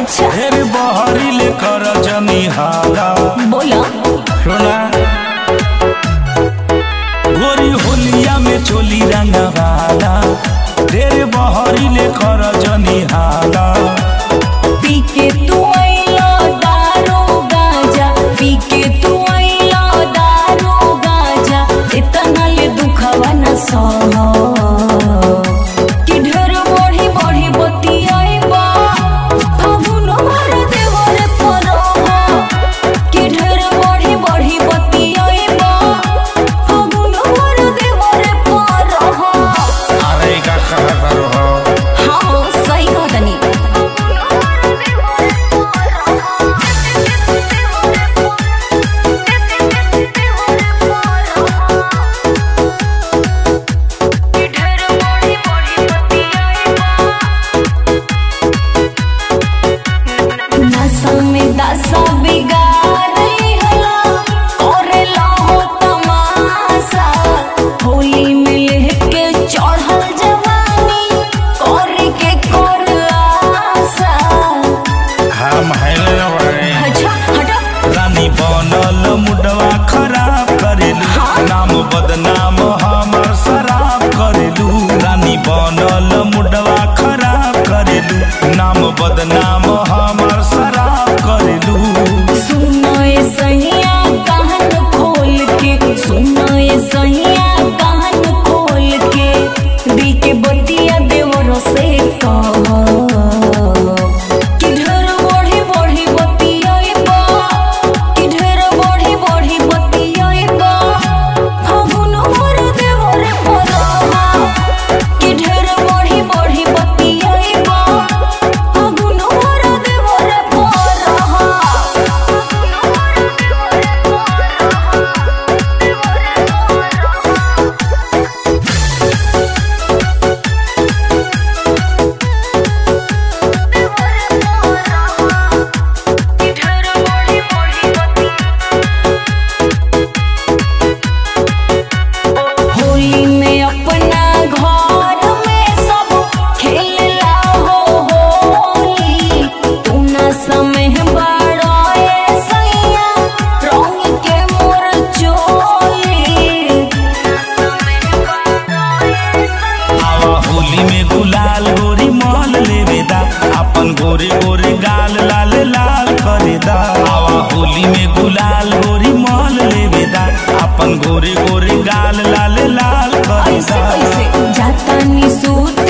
अच्छा ढेर बहरी ले कर जनी हाला बोला सुना गोरी होलिया में चोली रंगवाला ढेर बहरी ले कर जनी हाला पी के तू आइला दारू गाजा पी के तू आइला दारू गाजा इतना ले दुखवा न सह कि ढेर बढ़ी बढ़ी बतियाइबा फागुन भर देवर परह कि ढेर बढ़ी बढ़ी बतियाइबा फागुन भर देवर परह अरे का खबर हो हाँ सही कहा तनी नशा में दशा बिगाड़ी हला और लाहो तमाशा होली में लेके चढ़ल जवानी और के कर आशा हम हैले बड़े अच्छा हटा रानी बनल मुडवा खराब करेलू नाम बदनाम हमर शराब करेलू रानी बनल मुडवा खराब करेलू नाम बदनाम हमर शराब करेलू सुनो ये सैया कान खोल के सुनो ये सैया कान खोल के दी के बतिया देवरो से कह कि ढेर बढ़ी बढ़ी बतियाइबा कि ढेर बढ़ी बढ़ी बतियाइबा फागुन भर देवर परहा कि ढेर बढ़ी बढ़ी बतियाइबा फागुन भर देवर परहा होली में अपना घर में सब खेलला हो होली तू ना समय बड़ाए सैया रंग के मोर चोली आवा होली में गुलाल गोरी मॉल लेवेदा अपन गोरे गोरे गाल लाल लाल करेदा आवा होली में गुलाल गोरी मॉल लेवेदा अपन गोरे गोरे गाल लाल लाल ऐसे करेदा कैसे जाता नी सूत